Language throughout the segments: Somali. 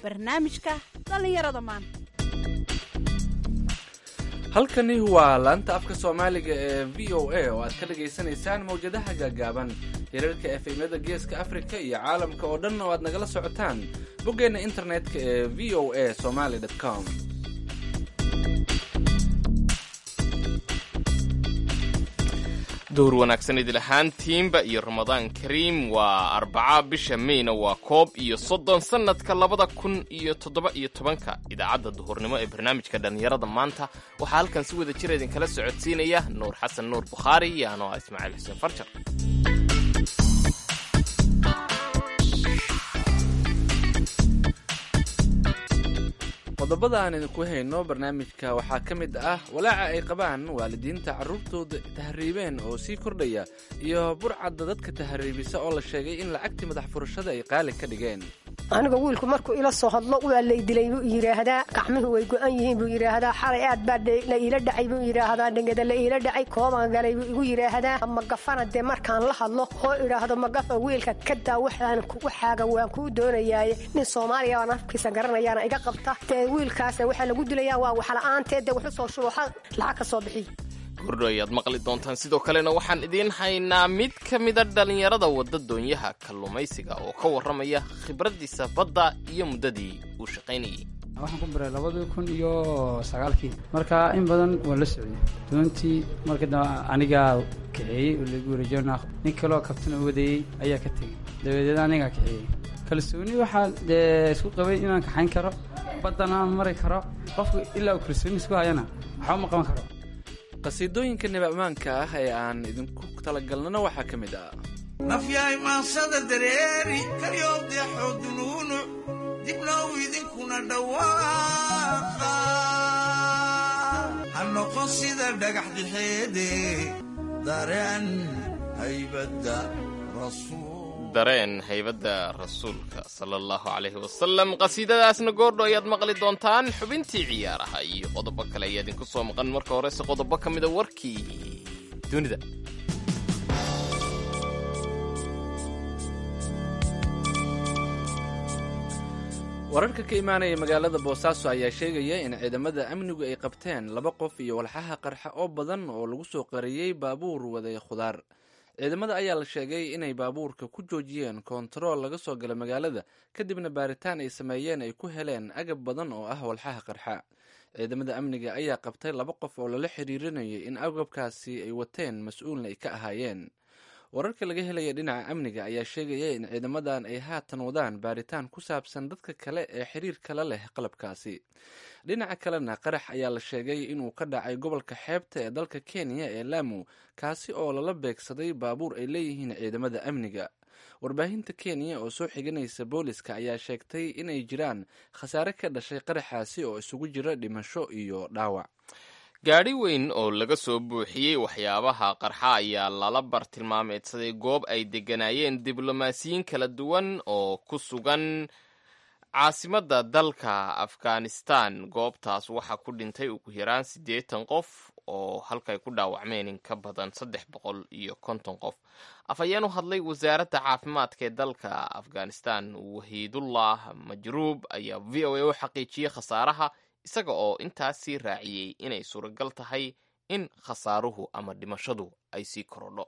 barnaamijka dhallinyarada maanta halkani waa laanta afka soomaaliga ee v o a oo aad ka dhagaysanaysaan mawjadaha gaagaaban hirarka efemyada geeska afrika iyo caalamka oo dhan oo aad nagala socotaan boggeenna internetka ee v o a somaly com dowr wanaagsan idil ahaantiinba iyo ramadaan kariim waa arbaca bisha meyna waa koob iyo soddon sannadka labada kun iyo toddoba iyo tobanka idaacadda duhurnimo ee barnaamijka dhallinyarada maanta waxaa halkan si wada jira idinkala socodsiinaya nuur xasan nuur bukhaari iyo anoo ah ismaaciil xuseen farjar qodobada aan idinku hayno barnaamijka waxaa ka mid ah walaaca ay qabaan waalidiinta carruurtooda tahriibeen oo sii kordhaya iyo burcadda dadka tahriibisa oo la sheegay in lacagtii madax furashada ay qaali ka dhigeen aniga wiilku markuu ila soo hadlo waa lay dilay buu yidhaahdaa gacmihu way go-an yihiin buu yidhaahdaa xalay aad baa la iila dhacay buu yidhaahdaa dhengada la iila dhacay koobaan galay buu igu yidhaahdaa magafana dee markaan la hadlo oo idhaahdo magafa wiilka kadaa waxaaga waan kuu doonayaaye nin soomaaliya baan afkiisa garanayaana iga qabta dee wiilkaas waxaa lagu dilayaa waa waxla-aanteed dee wuxu soo shuuxa lacag ka soo bixiy gordho ayaad maqli doontaan sidoo kalena waxaan idiin haynaa mid ka mida dhallinyarada wadda doonyaha kalluumaysiga oo ka warramaya khibraddiisa badda iyo muddadii uu shaqaynayay waxaan ku baray labadii kun iyo sagaalkii marka in badan waan la socday doontii marka dambe anigaa kaxeeyey oo lagu wareejona nin kaloo kabtan u wadayey ayaa ka tegey dabadeed anigaa kaxeeyey kalsooni waxaa dee isku qabay inaan kaxayn karo baddana aan mari karo qofku ilaa uu kalsooni isku hayana waxba ma qaban karo qasiidooyinka nibamaanka ah ee aan idinku talagalnana waxaa ka mid ah nafyahay maansada dareeri kalyoobdeexoo dunuunuc dibnow idinkuna dhawaaqa ha noqon sida dhagax dixeede dareen haybadda rasuul dareen haybadda rasuulka sala allahu calayhi wasalam qasiidadaasna goordho ayaad maqli doontaan xubintii ciyaaraha iyo qodobo kale ayaa idinku soo maqan marka horese qodobo ka mida warkii dunida wararka ka imaanaya magaalada boosaaso ayaa sheegaya in ciidamada amnigu ay qabteen laba qof iyo walxaha qarxa oo badan oo lagu soo qariyey baabuur waday khudaar ciidamada ayaa la sheegay inay baabuurka ku joojiyeen koontarool laga soo gala magaalada kadibna baaritaan ay sameeyeen ay ku heleen agab badan oo ah walxaha qarxa ciidamada amniga ayaa qabtay laba qof oo lala xiriirinayay in agabkaasi ay wateen mas-uulna ay ka ahaayeen wararka laga helaya dhinaca amniga ayaa sheegaya in ciidamadan ay haatan wadaan baaritaan ku saabsan dadka kale ee xiriirkala leh qalabkaasi dhinaca kalena qarax ayaa la sheegay inuu ka dhacay gobolka xeebta ee dalka kenya ee lamu kaasi oo lala beegsaday baabuur ay leeyihiin ciidamada amniga warbaahinta kenya oo soo xiganaysa booliska ayaa sheegtay inay jiraan khasaare ka dhashay qaraxaasi oo isugu jira dhimasho iyo dhaawac gaadhi weyn oo laga soo buuxiyey waxyaabaha qarxa ayaa lala bartilmaameedsaday goob ay degganaayeen diblomaasiyiin kala duwan oo ku sugan caasimadda dalka afghanistan goobtaas waxaa ku dhintay ugu yaraan siddeetan qof oo halkay ku dhaawacmeen in ka badan saddex boqol iyo konton qof afhayeen u hadlay wasaaradda caafimaadka ee dalka afghanistan wahiidullah majruub ayaa v o a u xaqiijiyey khasaaraha isaga oo intaasii raaciyey inay suuragal tahay in khasaaruhu ama dhimashadu ay sii korodho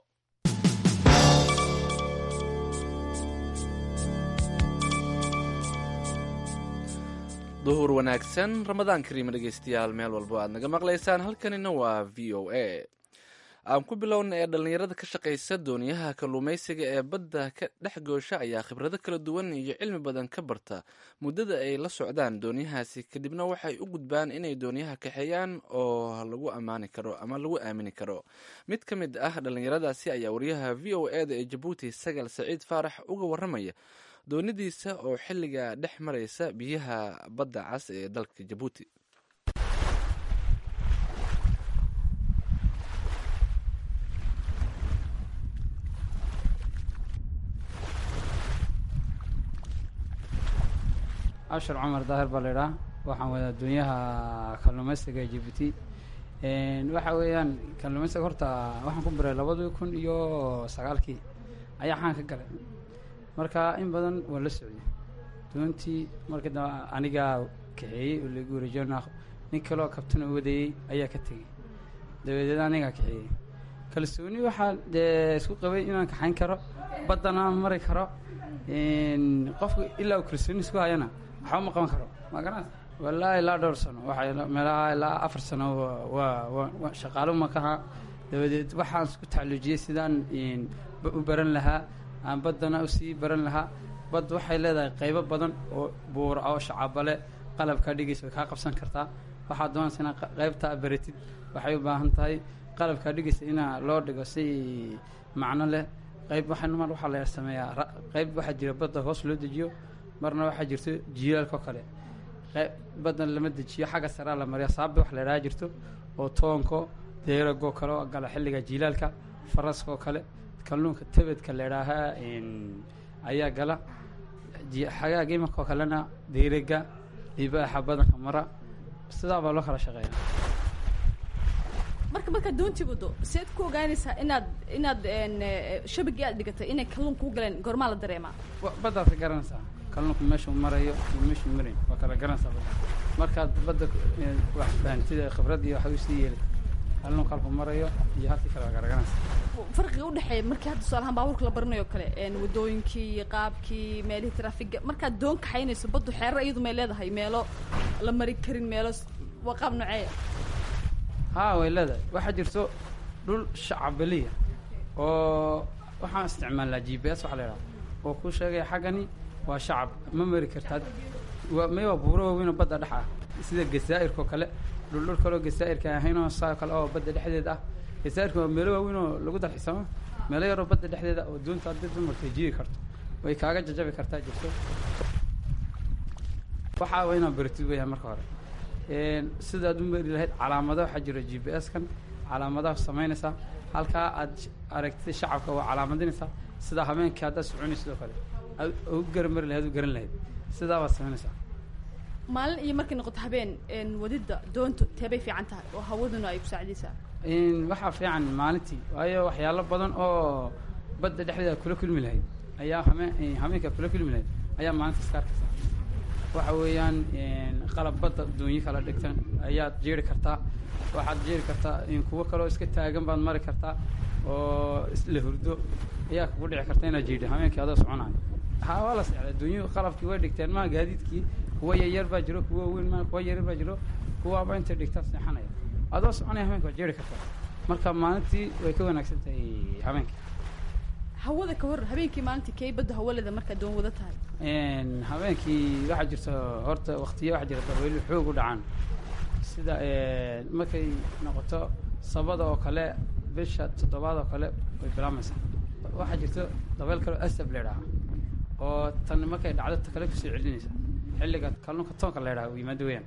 duhur wanaagsan ramadaan kariima dhegeystayaal meel walbo aad naga maqlaysaan halkanina waa v o a aan ku bilowna ee dhallinyarada ka shaqaysa dooniyaha kalluumaysiga ee badda ka dhex goosha ayaa khibrado kala duwan iyo cilmi badan ka barta muddada ay la socdaan dooniyahaasi kadibna waxay u gudbaan inay dooniyaha kaxeeyaan oo lagu ammaani karo ama lagu aamini karo mid ka mid ah dhallinyaradaasi ayaa wariyaha v o e da ee jabuuti sagal saciid faarax uga waramaya doonidiisa oo xilliga dhex maraysa biyaha badda cas ee dalka jabuuti abshar cumar daahir baa laydhaa waxaan wadaa doonyaha kalluumaysiga ee jibuuti waxa weeyaan kalluumaysiga horta waxaan ku baray labadii kun iyo sagaalkii ayaa xaan ka galay marka in badan waan la socday doontii marka dambe anigaa kaxeeyey oo lagu wareejiyo nin kaloo kabtana wadayey ayaa ka tegey dabadeed anigaa kaxeeyey kalsooni waxaa dee isku qabay inaan kaxayn karo baddana aan mari karo qofku ilaa uu kalsooni isku hayana waxba ma qaban karo ma garanaysa wallaahi ilaa dhowr sano waxay meelaha ilaa afar sano waa waa shaqaalo makaha dabadeed waxaan isku tacluujiyey sidaan u baran lahaa aan baddana usii baran lahaa badd waxay leedahay qaybo badan oo buura oo shacabale qalabkaa dhigaysa way kaa qabsan kartaa waxaad doonaysa inaa qaybtaa baratid waxay u baahan tahay qalabkaa dhigaysa inaa loo dhigo si macno leh qayb waxa mar waxaa la sameeyaa qayb waxaa jira badda hoos loo dejiyo marna waxaa jirto jilaalkao kale baddan lama dejiyo xagga saraa la mariya saabi wax la idhaha jirto oo toonko deeragoo kale oo gala xilliga jilaalka faraskoo kale kalluunka tebedka la idhaahaa ayaa gala xagaaga imankoo kalena deeraga libaaxa badanka mara sidaa baa loo kala shaqeeya marka markaad doontii wado seed ku ogaanaysaa inaad inaad shabagii aad dhigatay inay kalluun kuu galeen goormaa la dareemaa baddaad ka garanaysaa kalluunku meeshuu marayo iyo meeshuu marayn waa kala garanaysaa badda markaad badda wax fahamtida khibrad iyo waxa usii yeelita kalluunka halku marayo iyo halkii kale waa kala garanaysaa farqiga udhexeeya markii hadda tusaalahaan baabuurka la baranayo kale wadooyinkii qaabkii meelihii traafiga markaad doon kaxaynayso baddu xeerar iyadu may leedahay meelo la mari karin meelo waa qaab noceeya haa way leedahay waxaa jirto dhul shacabeliya oo waxaan isticmaalnaa g b s waxa la idhaha oo kuu sheegaya xaggani waa shacab ma mari kartaad waa may waa buuro waaweyn oo badda dhex ah sida gasaa'irkao kale dhuldhul kaleoo gasaa'irka ahaynoo saa kale oo badda dhexdeed ah gasaa'irka waa meelo waaweyn oo lagu dalxiisamo meelo yaroo badda dhexdeeda oo doonta haddii dumarkay jiiri karto way kaaga jajabi kartaa jirto waxaa waa inaad baratid weeyaan marka hore sidaad u mari lahayd calaamada waxaa jira g b s kan calaamadaha samaynaysaa halkaa aad aragtid shacabka waa calaamadinaysaa sidaa habeenkii haddaad soconay sidoo kale u garan mari lahayd u garan lahayd sidaa baad samaynaysaa maalin iyo markay noqoto habeen wadidda doontu teebay fiican tahay oo hawaduna ay ku saacidaysaa waxaa fiican maalintii waayo waxyaalo badan oo badda dhexdeeda kula kulmi lahayd ayaa hameen habeenkaa kula kulmi lahayd ayaa maalinta iska arkaysaa waxa weeyaan qalab badda doonyo kala dhigtan ayaad jeeri kartaa waxaad jeeri kartaa kuwo kaleo iska taagan baad mari kartaa oo isla hurdo ayaa kugu dhici karta inaad jiidho habeenkii adoo soconayo ha waa la seexday adduunyuhu qalabkii way dhigteen maa gaadiidkii kuwa yaryar baa jiro kuwa weyn ma kuwa yaryar baa jiro kuwaaba intay dhigtaan seexanaya adoo soconaya habeenka waad jeeri kartaa marka maalintii way ka wanaagsan tahay habeenkii hawada ka hor habeenkii maalintii kay badda hawaleda markaa doon wada tahay habeenkii waxaa jirta horta waktiya waxaa jira dabaylo xoog u dhacaan sida markay noqoto sabada oo kale bisha toddobaad oo kale way bilaamaysaa waxaa jirto dabayl kaleo asab la idhaha oo tan markay dhacdo ta kale kusoo celinaysa xilliga kalluunka toonka la idhaha u yimaado weyaan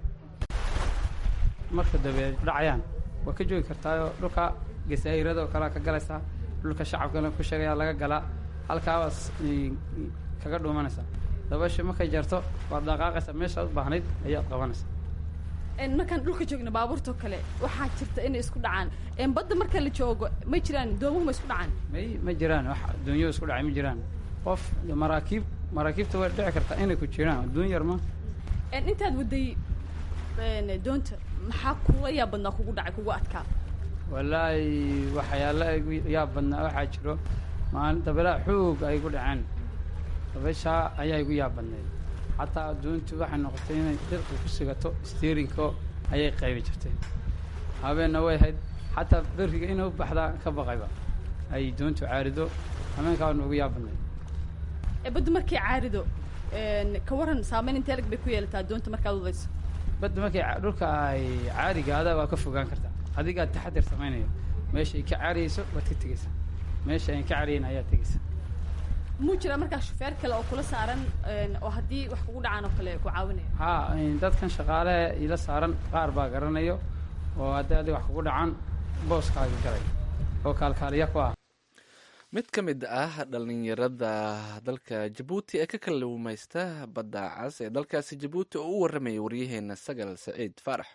marka dabeed dhacayaan waa ka joogi kartaayoo dhulka gasaa'irada oo kalea ka galaysaa dhulka shacabkana ku sheegayaa laga galaa halkaabaas kaga dhuumanaysaa dabasha markay jarto waad dhaqaaqaysaa meeshaad u baahnayd ayaad qabanaysaa markaan dhulka joogno baabuurtao kale waxaa jirta inay isku dhacaan badda marka la joogo ma jiraan doomuhu ma isku dhacaan may ma jiraan wax adduunyada isku dhacay ma jiraan qof maraakiib maraakiibta way dhici kartaa inay ku jiraan adduun yar ma intaad waday doonta maxaa kula yaa badnaa kugu dhacay kugu adkaa wallaahi waxyaala igu yaa badnaa waxaa jiro maalin dabeelaa xoog ay gu dhaceen dabayshaa ayaa igu yaa badnayd xataa adduuntu waxay noqotay inay dhirku ku sigato steerinko ayay qaybi jirtay habeenna way ahayd xataa beriga inay u baxdaa ka baqayba ay doontu caarido habeenkaa noogu yaa badnayd badda markay caarido ka waran saameyn intee lag bay ku yeelataa doonta markaad wadayso badda markay dhulka ay caarigaada waa ka fogaan kartaa adigaa taxadir samaynayo meesha ay ka caariyeyso waad ka tegeysaa meesha ayn ka caariyeyn ayaa tegeysa muu jiraa markaa shufeer kale oo kula saaran oo haddii wax kugu dhacaan oo kale ku caawinaya haa dadkan shaqaale ila saaran qaar baa garanayo oo haddii adiga wax kugu dhacaan booskaaga galay oo kaalkaaliya ku ah mid ka mid ah dhallinyarada dalka jabuuti ee ka kaluumaysta badda cas ee dalkaasi jabuuti oo u warramayay waryaheena sagal saciid faarax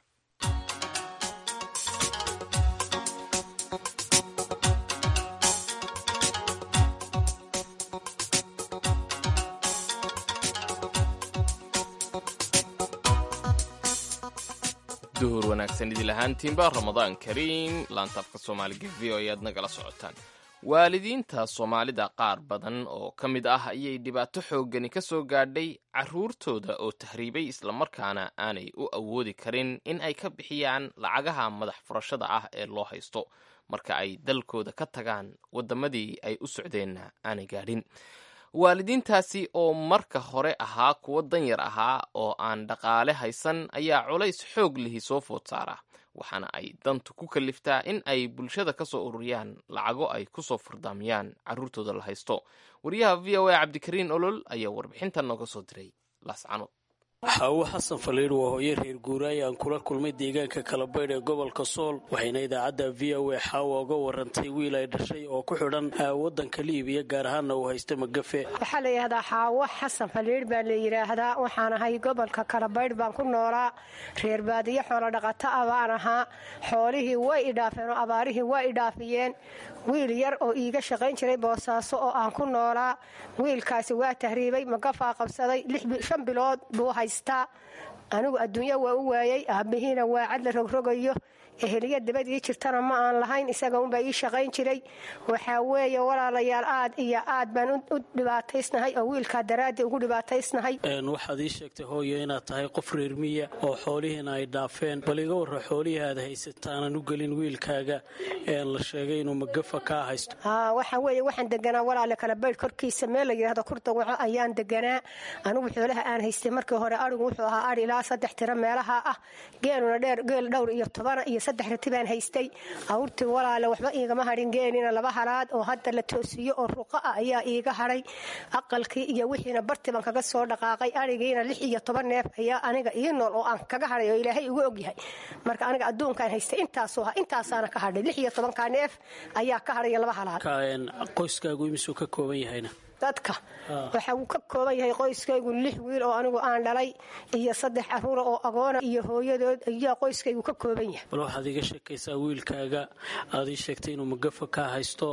duhur wanaagsan idil ahaantiinba ramadaan kariim laantaafka soomaaliga v o ayaad nagala socotaan waalidiinta soomaalida qaar badan oo ka mid ah ayay dhibaato xooggani ka soo gaadhay carruurtooda oo tahriibay islamarkaana aanay u awoodi karin in ay ka bixiyaan lacagaha madax furashada ah ee loo haysto marka ay dalkooda ka tagaan waddamadii ay u socdeenna aanay gaadhin waalidiintaasi oo marka hore ahaa kuwo danyar ahaa oo aan dhaqaale haysan ayaa culays xoog lihi soo food saara waxaana ay dantu ku kaliftaa in ay bulshada ka soo ururiyaan lacago ay ku soo furdaamiyaan carruurtooda la haysto wariyaha v o a cabdikariin olol ayaa warbixintan nooga soo diray laascanood xaawo xasan faliidh waa hooye reer guuraaye aan kula kulmay deegaanka kalabaydh ee gobolka sool waxayna idaacadda v o a xaawa uga warantay wiil ay dhashay oo ku xidhan waddanka liibiya gaar ahaanna uu haysta magafe waxaa la yidhahdaa xaawo xasan faliidh baa la yidhaahdaa waxaan ahay gobolka kalabaydh baan ku noolaa reer baadiyo xoolo dhaqato ah baan ahaa xoolihii way idhaafeen oo abaarihii way idhaafiyeen wiil yar oo iiga shaqayn jiray boosaaso oo aan ku noolaa wiilkaasi waa tahriibay magafaa qabsaday shan bilood buu haystaa anigu adduunya waa u waayey aabbihiina waa cad la rogrogayo eheliya dabadii jirtana ma aan lahayn isaga unbaa ii shaqayn jiray waxaa weeye walaalayaal aad iyo aad baan u dhibaataysnahay oo wiilkaa daraaddii ugu dhibaataysnahay waxaad ii sheegtay hooyo inaad tahay qof reermiya oo xoolihiina ay dhaafeen bal iga warra xoolihii aad haysataanan u gelin wiilkaaga la sheegay inuu magafa kaa haysto waxa weeye waxaan deganaa walaale kala baydh korkiisa meel la yidhahdo kurdawaco ayaan deganaa anigu xoolaha aan haystay markii hore arigu wuxuu ahaa ari ilaa saddex tiro meelaha ah geeluna dheer geel dhowr iyo tobana iyo saddex rati baan haystay awrtii walaale waxba iigama hadhin geenina laba halaad oo hadda la toosiyo oo ruqa ah ayaa iiga hadhay aqalkii iyo wixiina barti baan kaga soo dhaqaaqay arigiina lix iyo toban neef ayaa aniga ii nool oo aan kaga hadhay oo ilaahay igu ogyahay marka aniga adduunkaan haystay intaasuu ha intaasaana ka hadhay lix iyo tobankaa neef ayaa ka hadhaya laba halaad qoyskaagu imisuu ka kooban yahayna dadka waxa uu ka kooban yahay qoyskaygu lix wiil oo anigu aan dhalay iyo saddex caruura oo agoona iyo hooyadood ayaa qoyskaygu ka kooban yahay bal waxaad iga sheekaysaa wiilkaaga aad ii sheegtay inuu magafa kaa haysto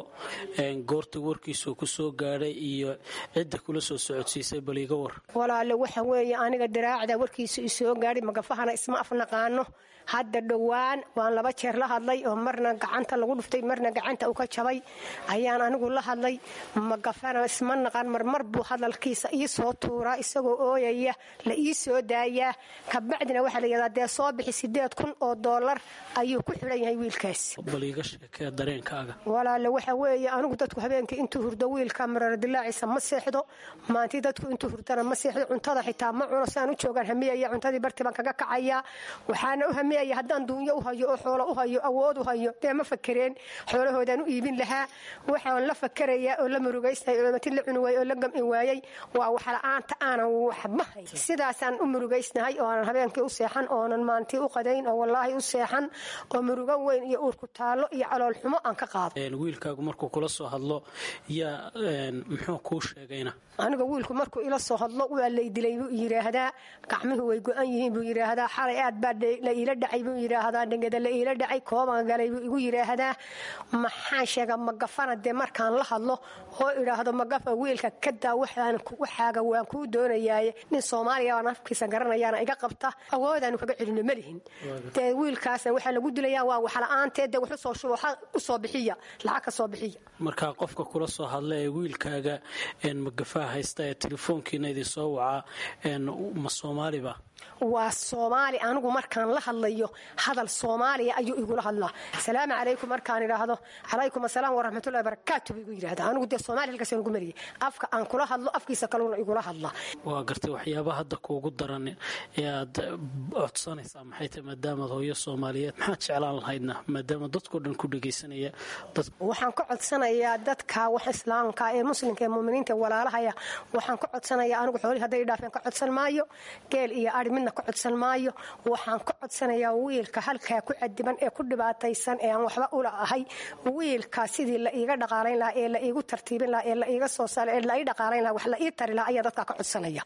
goorta warkiisuu ku soo gaadhay iyo cidda kula soo socodsiisay bal iga war walaale waxa weeye aniga daraacda warkiisu isoo gaadhay magafahana isma afnaqaano hadda dhowaan waan laba jeer la hadlay oo marna gacanta lagu dhuftay marna gacanta uu ka jabay ayaan anigu la hadlay magafana isma naqan marmar buu hadalkiisa ii soo tuuraa isagoo ooyaya la ii soo daayaa kabacdina waxaa la yidhahdaa dee soo bixi sideed kun oo doolar ayuu ku xidhan yahay wiilkaas bal iga sheekee dareenkaaga walaale waxa weeye anigu dadku habeenkii intuu hurdo wiilka marardilaaciisa ma seexdo maantii dadku intuu hurdana ma seexdo cuntada xitaa ma cuno saan u joogaan hamiyaya cuntadii barti baan kaga kacayaa waxaana u hamiyaya haddaan duunyo u hayo oo xoolo u hayo awood u hayo dee ma fakereen xoolahoodaan u iibin lahaa waxaan la fakerayaa oo la murugaysnahay olamatin la cuni waayey oo la gam'i waayey waa waxla-aanta aanan waxba hay sidaasaan u murugaysnahay oo aanan habeenkii u seexan oonan maantii u qadayn oo wallaahi u seexan oo murugo weyn iyo uurku taallo iyo calool xumo aan ka qaado wiilkaagu markuu kula soo hadlo yaa muxuu kuu sheegayna aniga wiilku markuu ila soo hadlo waa lay dilay buu yidhaahdaa gacmuhu way go-an yihiin buu yidhaahdaa xalay aad baa la iila dhacay buu yidhaahdaa dhengada la iila dhacay koobaan galay buu igu yidhaahdaa maxaan sheegaa magafana dee markaan la hadlo oo idhaahdo magafa wiilka kadaa waxaaga waan kuu doonayaaye nin soomaaliya baan afkiisa garanayaana iga qabta awoodaanu kaga celino malihin dee wiilkaasna waxaa lagu dilayaa waa waxla-aanteed dee wax usoo shubo usoo bixiya lacag ka soo bixiya markaa qofka kula soo hadla ee wiilkaaga magafaha haysta ee telefoonkiina idin soo wacaa ma soomaaliba waa soomaali anigu markaan la hadlayo hadal soomaaliya ayuu igula hadlaa asalaamu calaykum markaan idhaahdo calaykum asalaam waraxmatullahi barakaatu buu igu yidhahda anigu dee soomaaliya halkaas ugu mariyay afka aan kula hadlo afkiisa kaluna igula hadlaa waa gartay waxyaabaha hadda kuugu daran ee aad codsanaysaa maxay tahay maadaamaad hooyo soomaaliyeed maxaad jeclaan lahaydna maadaama dadkao dhan ku dhegaysanaya waxaan ka codsanayaa dadka wax islaamka ee muslimka ee muminiinta walaalahaya waxaan ka codsanayaa anigu xoolihii hadday idhaafeen ka codsan maayo geel iyo ari midna ka codsan maayo waxaan ka codsanayaa wiilka halkaa ku cadiban ee ku dhibaataysan ee aan waxba ula ahay wiilka sidii la iiga dhaqaalayn lahaa ee la iigu tartiibin lahaa ee la iiga soo saara ee la ii dhaqaalayn lahaa wax la ii tari lahaa ayaa dadkaa ka codsanaya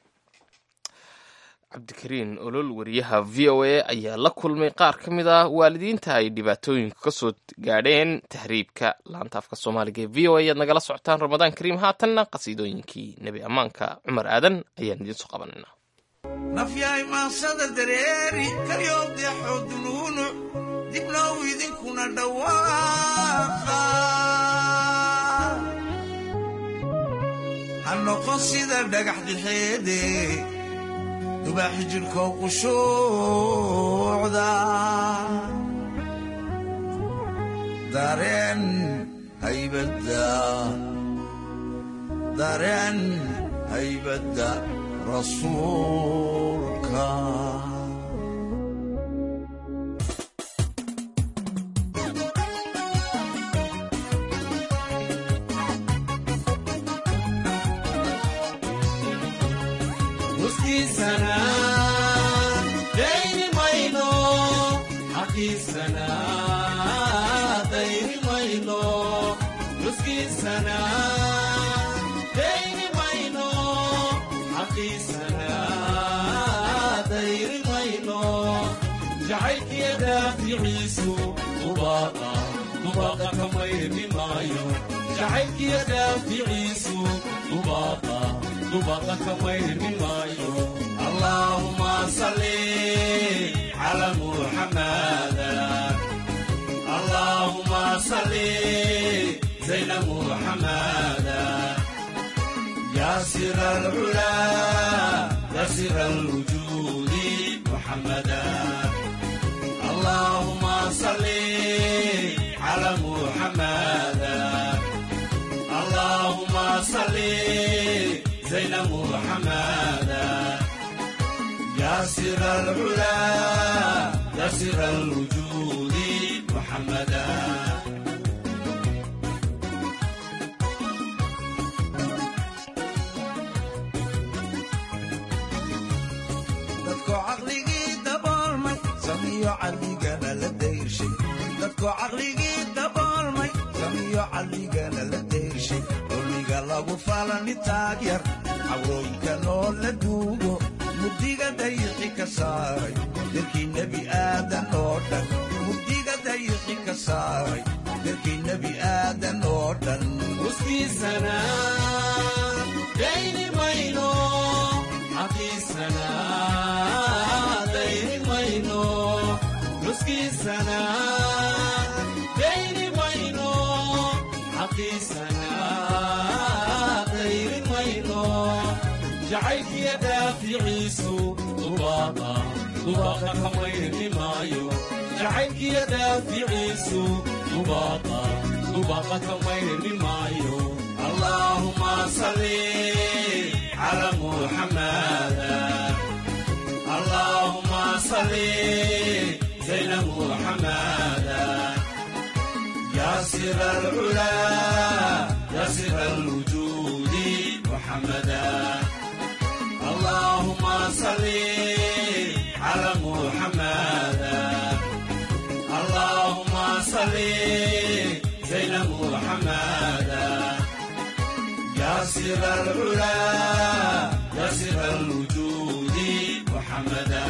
cabdikariin olol wariyaha v o a ayaa la kulmay qaar ka mid ah waalidiinta ay dhibaatooyinka ka soo gaadheen tahriibka laanta afka soomaaliga ee v o a ayaad nagala socotaan ramadaan kariim haatanna qasiidooyinkii nebi ammaanka cumar aadan ayaan idiin soo qabanayna nafyahay maansada dareeri kalyoobdeexoo dunuunuc dibnow idinkuna dhawaaqa ha noqon sida dhagax dixeede dubaaxi jidhkoo qushuucda dareen haybadda dareen haybadda rasuulka nuskiisana dayni mayno xaqiisana dayni mayno nuskiisana dayni mayno xaqiisana dayni mayno jacaylkiya daaficiisu dubaaqa dubaaqa ka mayrmi maayo jacaylkiya daaficiisu dubaaqa dubaaqa ka mayrmi maayo allaahuma salli cala muxamada allaahuma salli zayna muxamada يا سر العلا يا سر الوجود محمدا اللهم صل على محمدا اللهم صل زين محمدا يا سر العلا يا سر الوجود محمدا dadkoo caqligii daboolmay samiyo caqligana la dayrshay dadkoo caqligii daboolmay samiyo caqligana la dayrshay dulmiga lagu falani taagyar cawrooyinka noo la duugo mugdiga dayixi ka saaray dalkii nebi aadan oo dhan mugdiga dayixi ka saaray dalkii nebi aadan oo dhan uskiisana dayni mayno xaqiisana dayni mayno nuskiisana dayni mayno xaqiisana dayni mayno jacaylkiya daaficiisu dubaaqa dubaaqa ka mayrmi maayo jacaylkiya daaficiisu dubaaqa dubaaqa ka mayrmi maayo allaahuma salli cala muxamada allaahuma salli zayna muxamada يا سر العلا يا سر الوجود محمدا اللهم صل على محمدا اللهم صل زين محمدا يا سر العلا يا سر الوجود محمدا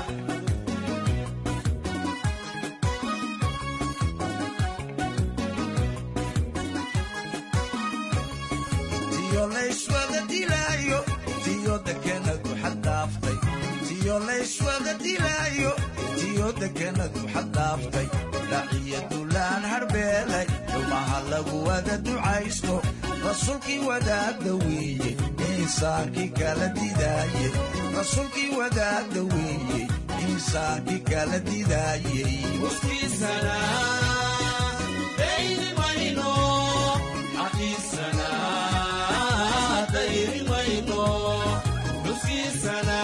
tiyo layswada dilaayo tiyo dekenadu xaddaaftay tiyo layswada dilaayo tiyo dekenadu xaddaaftay dhaciyo dulaan harbeelay xumaha lagu wada ducaysto rasuulkii wadaagda weeye insaankii kala didaayey rasuulkii wadaagda weeye insaankii kala didaayey uskiisana dayni mayno xaqiisana dayni mayno uskiisana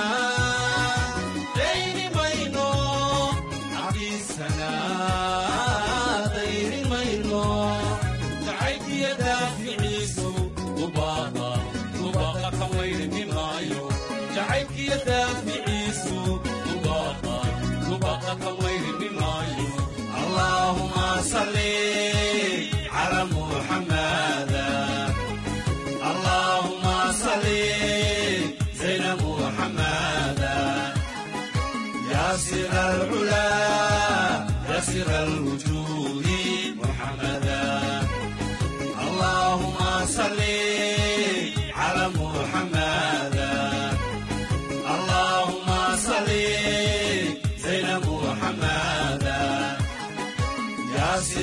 dayni mayno xaqiisana dayni mayno jacaylkiya daaficiisu dubaaqa dubaaqa ka mayrmi maayo jacaylkiya daaficiisu dubaaqa dubaaqa ka mayrmi maayo اللهم صل على محمدا اللهم صل زين محمدا يا سر العلا يا سر الوجود محمدا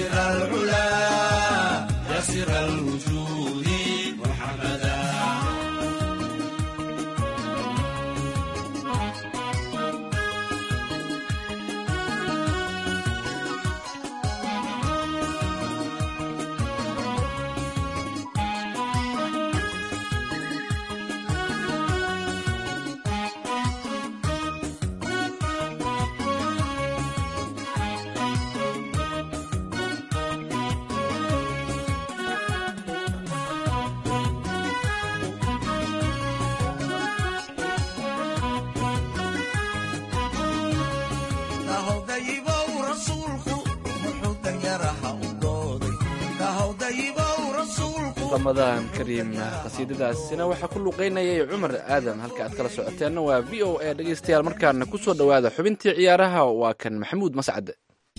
سر العلا يا سر الوجود محمدا kahowdayibow rasuulku muxuu danyaraha u dooday kahowdayibow rasuulku ramadaan kariim qasiidadaasina waxaa ku luqaynayay cumar aadam halka aad kala socoteenna waa v o a dhegaystayaal markaana ku soo dhowaada xubintii ciyaaraha waa kan maxamuud mascade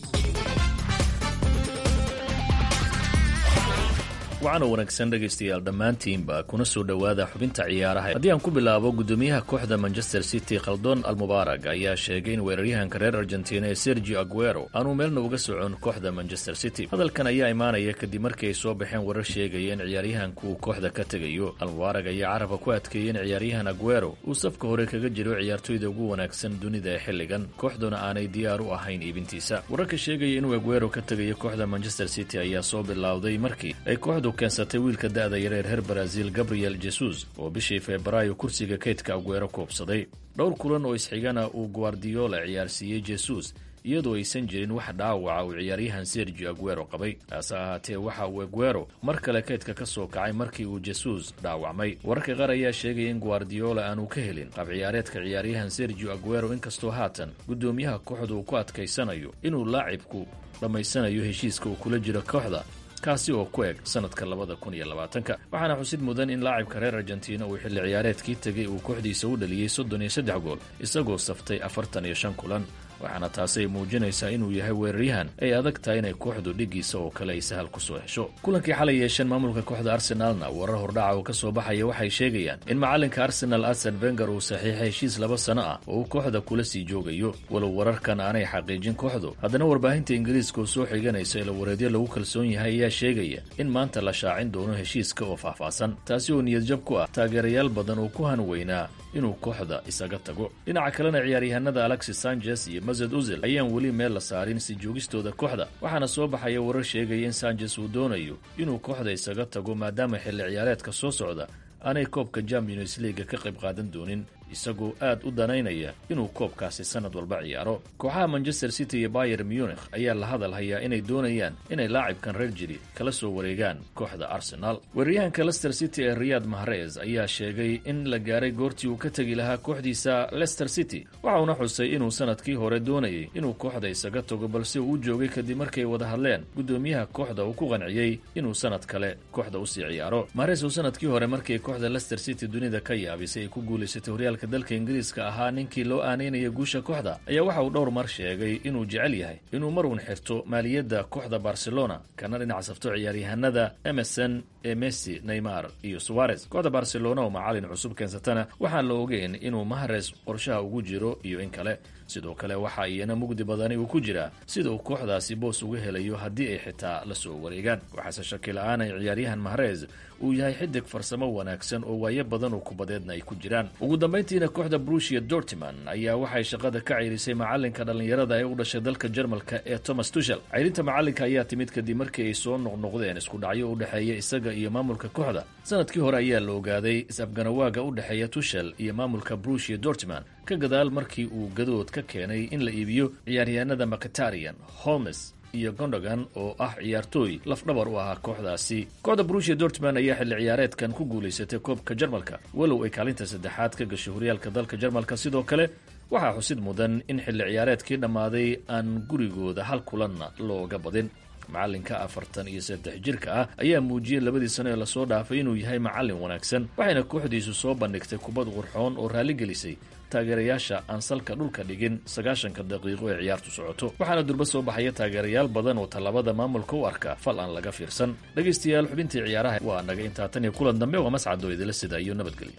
waxaana wanaagsan dhegaystayaal dhammaantiinba kuna soo dhowaada xubinta ciyaaraha haddii aan ku bilaabo guddoomiyaha kooxda manchester city khaldon almubaarag ayaa sheegay in weeraryahanka reer argentina ee sergio aguero aanuu meelna uga socon kooxda manchester city hadalkan ayaa imaanaya kadib markii ay soo baxeen warar sheegaya in ciyaaryahanku uu kooxda ka tegayo almubaarag ayaa carabka ku adkeeyey in ciyaaryahan aguero uu safka hore kaga jiro ciyaartoyda ugu wanaagsan dunida ee xilligan kooxduna aanay diyaar u ahayn iibintiisa wararka sheegaya inuu aguero ka tegayo kooxda manchester city ayaa soo bilowday markii ay kooxdu keensatay wiilka da'da yareer reer baraasiil gabriel jesus oo bishii febraayo kursiga kaydka aguero koobsaday dhowr kulan oo isxigana uu guardiola ciyaarsiiyey jesus iyadoo aysan jirin wax dhaawaca uu ciyaaryahan sergio aguero qabay taase ahaatee waxa uu aguero mar kale kaydka ka soo kacay markii uu jesus dhaawacmay wararka qaar ayaa sheegaya in guardiola aanu ka helin qab ciyaareedka ciyaaryahan sergio aguero inkastoo haatan guddoomiyaha kooxda uu ku adkaysanayo inuu laacibku dhammaysanayo heshiiska uu kula jiro kooxda kaasi oo ku eg sanadka labada kun iyo labaatanka waxaana xusid mudan in laacibka reer argentina uu xilli ciyaareedkii tegay uu kooxdiisa u dhaliyey soddon iyo saddex gool isagoo saftay afartan iyo shan kulan waxaana taasi ay muujinaysaa inuu yahay weeraryahan ay adag tahay inay kooxdu dhigiisa oo kale ay sahal ku soo hesho kulankii xalay yeesheen maamulka kooxda arsenaalna warar hordhaca oo ka soo baxaya waxay sheegayaan in macalinka arsenal arsen venger uu saxiixay heshiis laba sano ah oo uu kooxda kula sii joogayo walow wararkan aanay xaqiijin kooxdu haddana warbaahinta ingiriiska oo soo xiganaysa ilawareedyo lagu kalsoon yahay ayaa sheegaya in maanta la shaacin doono heshiiska oo faahfaahsan taasi oo niyadjab ku ah taageerayaal badan oo ku hanweynaa inuu kooxda isaga tago dhinaca kalena ciyaaryahanada alexis sanchez iyo mased uzil ayaan weli meel la saarin si joogistooda kooxda waxaana soo baxaya warar sheegaya in sanchez uu doonayo inuu kooxda isaga tago maadaama xilli ciyaareedka soo socda aanay koobka champions leaga ka qayb qaadan doonin isagoo aad u danaynaya inuu koobkaasi sanad walba ciyaaro kooxaha manchester city iyo bayer munich ayaa la hadal hayaa inay doonayaan inay laacibkan reer jiri kala soo wareegaan kooxda arsenal weeraryahanka lester city ee riyad mahrez ayaa sheegay in la gaaray goortii uu ka tegi lahaa kooxdiisa lester city waxauna xusay inuu sanadkii hore doonayay inuu kooxda isaga tago balse uu joogay kadib markay wada hadleen guddoomiyaha kooxda uu ku qanciyey inuu sanad kale kooxda usii ciyaaro mahrez uu sanadkii hore markii kooxda lester city dunida ka yaabisay ay ku guulaysatay horyaalka dalka ingiriiska ahaa ninkii loo aaneynaya guusha kooxda ayaa waxa uu dhowr mar sheegay inuu jecel yahay inuu mar uun xirto maaliyadda kooxda barcelona kana dhinac safto ciyaaryahanada emerson ee messi neymar iyo suwarez kooxda barcelona oo macalin cusub keensatana waxaan la ogeyn inuu mahres qorshaha ugu jiro iyo in kale sidoo kale waxa iyana mugdi badani uu ku jiraa sida uu kooxdaasi boos uga helayo haddii ay xitaa la soo wareegaan waxaase shaki la-aan ay ciyaaryahan mahrez uu yahay xidig farsamo wanaagsan oo waayo badan oo kubadeedna ay ku jiraan ugu dambayntiina kooxda brushia dortiman ayaa waxay shaqada ka ceyrisay macalinka dhallinyarada ee u dhashay dalka jarmalka ee thomas tushel ceyrinta macalinka ayaa timid kadib markii ay soo noqnoqdeen isku dhacyo u dhexeeya isaga iyo maamulka kooxda sanadkii hore ayaa la ogaaday is-afganawaaga u dhexeeya tushel iyo maamulka brushia dortiman ka gadaal markii uu gadood ka keenay in la iibiyo ciyaaryahanada macatarian holmes iyo gondogan oo ah ciyaartooy lafdhabar u ahaa kooxdaasi kooxda brushia dortman ayaa xilli ciyaareedkan ku guulaysatay koobka jarmalka walow ay kaalinta saddexaad ka gashay horyaalka dalka jarmalka sidoo kale waxaa xusid mudan in xilli ciyaareedkii dhammaaday aan gurigooda hal kulanna looga badin macalinka afartan iyo saddex jirka ah ayaa muujiyey labadii sano ee lasoo dhaafay inuu yahay macalin wanaagsan waxayna kooxdiisu soo bandhigtay kubad qurxoon oo raalligelisay taageerayaasha aan salka dhulka dhigin sagaashanka daqiiqo ee ciyaartu socoto waxaana durba soo baxaya taageerayaal badan oo tallabada maamulka u arka fal aan laga fiirsan dhegaystayaal xubintii ciyaaraha waa naga intaa tan iyo kulan dambe waa mascadoo idila sida iyo nabadgelyo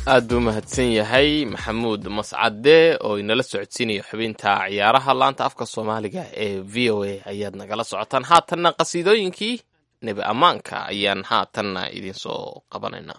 aad buu mahadsan yahay maxamuud mascade oo inala socodsiinaya xubinta ciyaaraha laanta afka soomaaliga ee v o a ayaad nagala socotaan haatanna qasiidooyinkii nebi ammaanka ayaan haatanna idinsoo qabanaynaa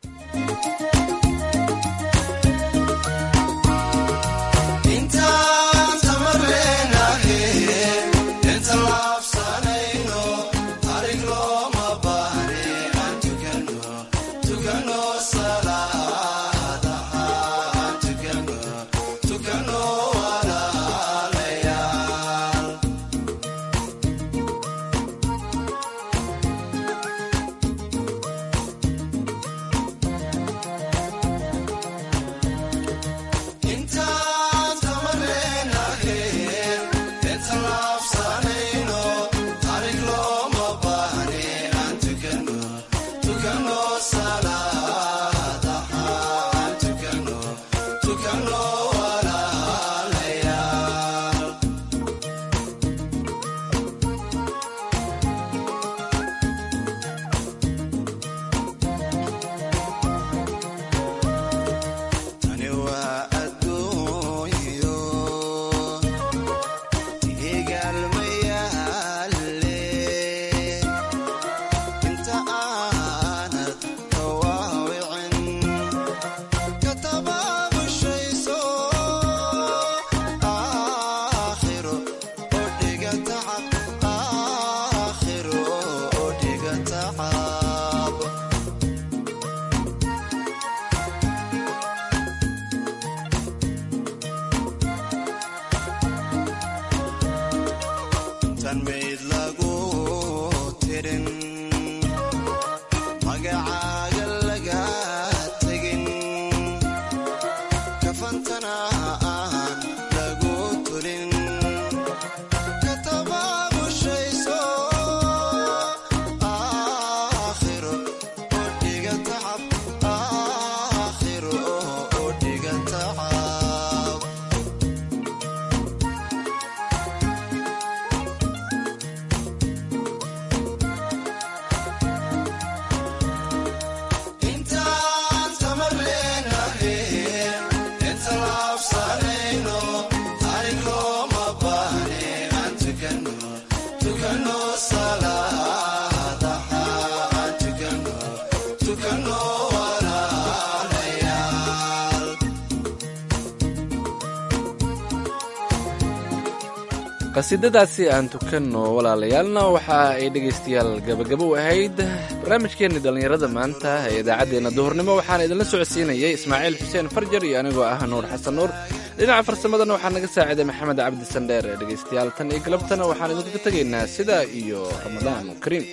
qasiidadaasi aan tukanno walaalayaalna waxa ay dhegaystayaal gabagabo u ahayd barnaamijkeenni dhallinyarada maanta ee idaacaddeenna duhurnimo waxaana idinla socodsiinayay ismaaciil xuseen farjar iyo anigoo ah nuur xasan nuur dhinaca farsamadana waxaa naga saaciday maxamed cabdi sandheer ee dhegaystayaal tan iyo galabtana waxaan idinkaga tegaynaa sidaa iyo ramadaan kariim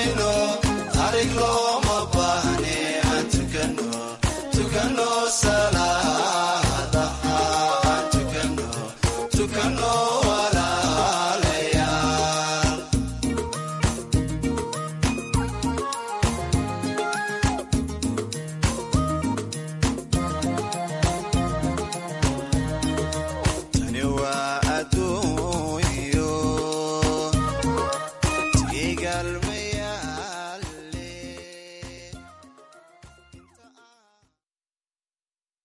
Tukano, tukano, sala.